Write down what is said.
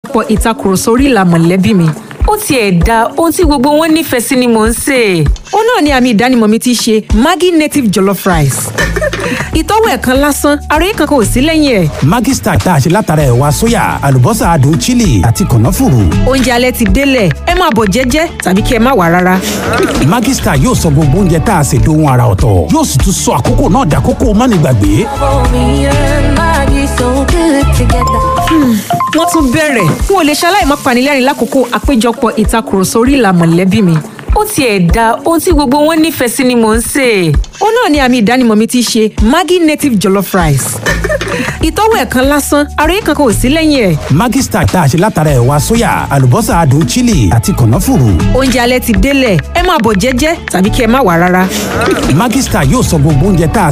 àpéjọpọ̀ ìtakùrọ̀sọ orí ìlà mọ̀lẹ́bí mi ó tiẹ̀ da ohun tí gbogbo wọn nífẹ̀ẹ́ sí ni mò ń sè é. ó náà ni àmì ìdánimọ̀ mi ti ṣe maggi native jollof rice ìtọ́wò ẹ̀kan lásán àròyé kankan ò sí lẹ́yìn ẹ̀ Maggi Star tá a ṣe látara ẹ̀wà sóyà àlùbọ́sà adùn chili àti kànáfùrù. oúnjẹ alẹ́ ti délẹ̀ ẹ máa bọ̀ jẹ́jẹ́ tàbí kí ẹ má wá rárá Maggi Star yóò sọ gbogbo oúnjẹ tá a ṣe dohun ara ọ̀tọ̀ yóò sì tún sọ àkókò náà dàkókò mánigbàgbé. Me and Maggie so good together. wọ́n tún bẹ̀rẹ̀ n ò lè ṣaláì má panilẹ́rìn lákòókò àpéjọpọ̀ ìtakùrọ̀sọ orí ìlà mọ̀lẹ́bí mi ó tiẹ̀ da ohun tí gbogbo wọn nífẹ̀ẹ́ sí ni mò ń sè é. ó náà ni àmì ìdánimọ̀ mi ti ṣe maggi native jollof rice ìtọ́wò ẹ̀kan lásán àròyé kankan ò sí lẹ́yìn ẹ̀ Maggi Star tá a ṣe látara ẹ̀wà sóyà àlùbọ́sà adùn chili àti kànáfùrù. oúnjẹ alẹ́ ti délẹ̀ ẹ máa bọ̀ jẹ́jẹ́ tàbí kí ẹ má wá rárá Maggi Star yóò sọ gbogbo oúnjẹ tá a